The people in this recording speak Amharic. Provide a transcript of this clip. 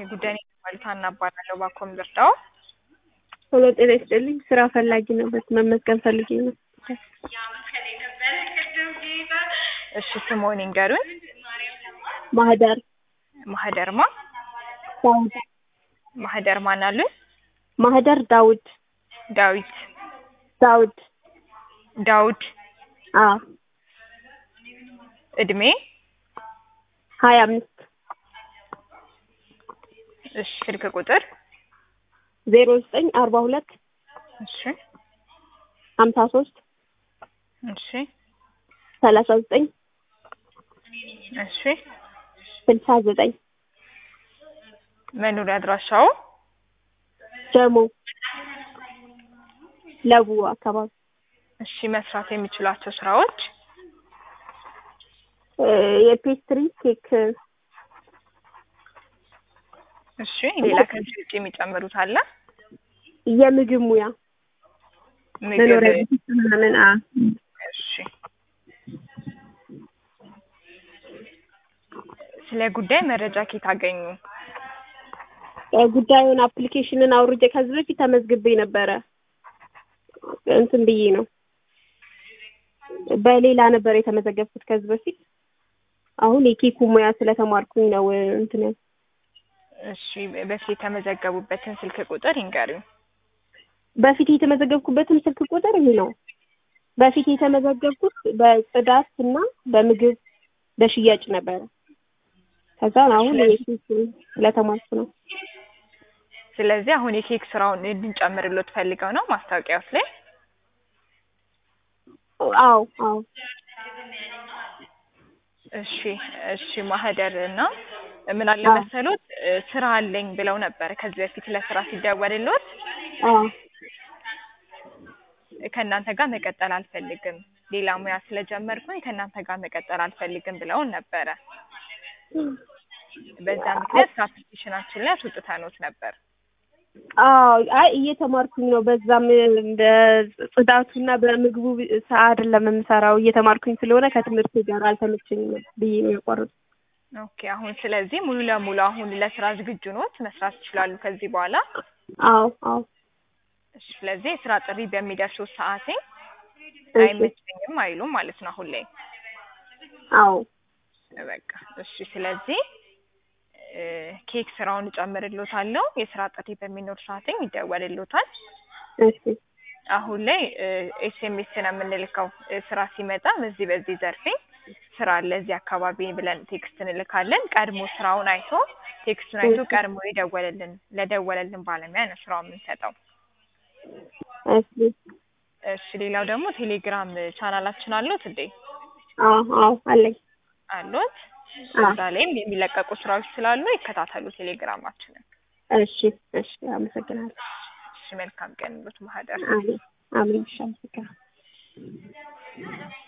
ጉዳይ ማለት አናባላለሁ ባኮም ልርዳው። ቶሎ ጤና ይስጥልኝ። ስራ ፈላጊ ነው። በት መመዝገብ ፈልጌ ነው። እሺ ስምዎን ይንገሩን? ማህደር ማህደርማ ዳውድ ማህደር ማን አሉኝ? ማህደር ዳውድ ዳዊት ዳውድ ዳውድ አ እድሜ ሀያ አምስት እሺ ስልክ ቁጥር ዜሮ ዘጠኝ አርባ ሁለት እሺ ሀምሳ ሶስት እሺ ሰላሳ ዘጠኝ እሺ ስልሳ ዘጠኝ መኖሪያ አድራሻው ጀሞ ለቡ አካባቢ እሺ መስራት የሚችሏቸው ስራዎች እ የፔስትሪ ኬክ እሺ ሌላ ከዚህ ውጭ የሚጨምሩት አለ? የምግብ ሙያ መኖሪያ ምግብ ቤት ምናምን አ እሺ ስለ ጉዳይ መረጃ ኬት አገኙ? ጉዳዩን አፕሊኬሽንን አውርጄ ከዚህ በፊት ተመዝግቤ ነበረ። እንትን ብዬ ነው በሌላ ነበር የተመዘገብኩት ከዚህ በፊት። አሁን የኬኩ ሙያ ስለተማርኩኝ ነው እንትን ያልኩት። እሺ በፊት የተመዘገቡበትን ስልክ ቁጥር ይንገሩኝ። በፊት የተመዘገብኩበትም ስልክ ቁጥር ይህ ነው። በፊት የተመዘገብኩት በጽዳት እና በምግብ በሽያጭ ነበረ። ከዛ አሁን የኬክ ስለተማርኩ ነው። ስለዚህ አሁን የኬክ ስራውን እንድንጨምርሎት ፈልገው ነው ማስታወቂያዎች ላይ? አዎ አዎ እሺ እሺ ማህደር እና ምን አለ አዎ። መሰሎት እ ስራ አለኝ ብለው ነበር ከዚህ በፊት ለስራ ሲደወልሎት አዎ ከእናንተ ጋር መቀጠል አልፈልግም ሌላ ሙያ ስለጀመርኩኝ ከእናንተ ጋር መቀጠል አልፈልግም ብለውን ነበረ። በዛ ምክንያት ከአፕሊኬሽናችን ላይ አስወጥተኖት ነበር። አዎ አይ እየተማርኩኝ ነው። በዛም በጽዳቱና በምግቡ ሰዓት አይደለም የምሰራው እየተማርኩኝ ስለሆነ ከትምህርት ጋር አልተመቸኝም ብዬ ነው ያቋረጥኩት። ኦኬ አሁን ስለዚህ ሙሉ ለሙሉ አሁን ለስራ ዝግጁ ኖት? መስራት ይችላሉ ከዚህ በኋላ? አዎ አዎ እሺ ስለዚህ የስራ ጥሪ በሚደርሱት ሰዓቴ እሺ አይመቸኝም አይሉም ማለት ነው አሁን ላይ? አዎ በቃ እሺ ስለዚህ እ ኬክ ስራውን እጨምርሎታለሁ የስራ ጥሪ በሚኖር ሰዓትም ይደወልሎታል። እሺ አሁን ላይ ኤስኤምኤስ ነው የምንልከው እ ስራ ሲመጣ በዚህ በዚህ ዘርፌ ስራ አለ እዚህ አካባቢ ብለን ቴክስት እንልካለን። ቀድሞ ስራውን አይቶ ቴክስቱን አይቶ እሺ ቀድሞ የደወለልን ለደወለልን ባለሙያ ነው ስራውን የምንሰጠው። እሺ እሺ ሌላው ደግሞ ቴሌግራም ቻናላችን አሉት እንዴ? አዎ አዎ አለኝ። አሉት? አዎ እዛ ላይም የሚለቀቁ ስራዎች ስላሉ ይከታተሉ ቴሌግራማችንን። እሺ እሺ አመሰግናለሁ። እሺ መልካም ቀን ይሉት ማህደር። አሜን አሜን እሺ አመሰግናለሁ።